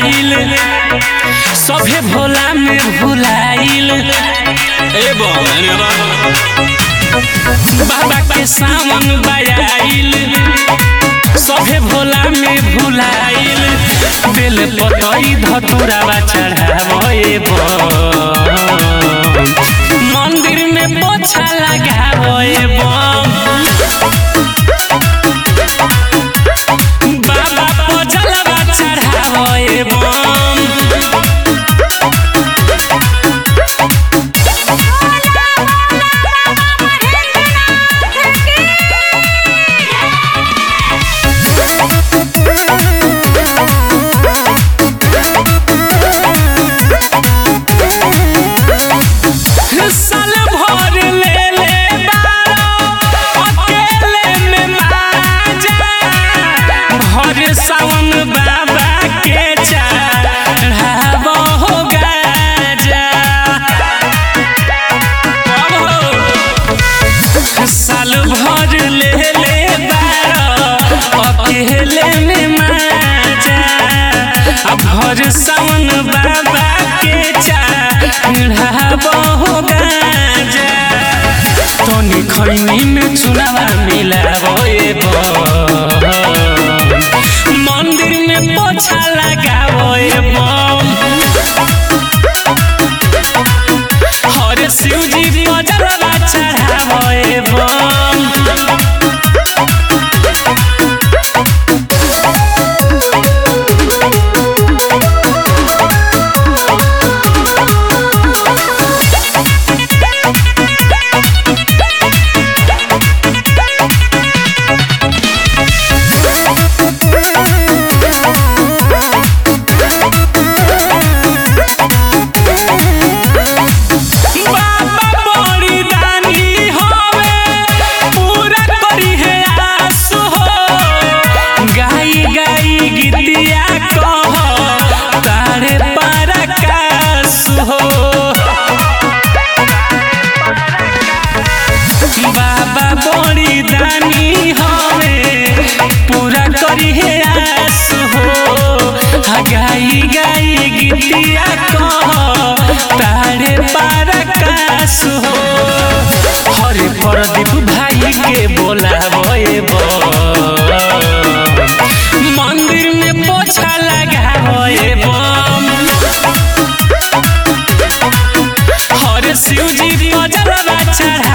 आइल सभे भोला में भुलाइल ए बाबा के सावन बयाइल सभे भोला में भुलाइल बेल पतई धतुरावा चढ़ावे मंदिर में पोछा लगावे बाबा पजलवा चढ़ावे बम साल भर ले ले बारो अकेले में माजा भर सावन बाबा के चढ़ाबो हो गाजा अब हो साल भर ले ले बारो अकेले में माजा आ भर सावन बाबा के चढ़ाबो हो गाजा तनी खैनी में चुनावा मिलाबो ए मंदिर में पोछा लगाबो ए बम हरे शिवजी पजरवा चढ़ाबो ए बम बाबा बड़ी दानी होवे पूरा करी है आस हो गाई गाई गीतिया कह तारे पराकाश हो बाबा बड़ी दानी होवे पूरा करी है आस हो हा गाई गाई गीतिया कह तारे पराकाश हो हरे प्रदीप भाई के बोलाबे मंदिर में पोछा लगाबे बम हरे शिवजी पजरवा चढ़ा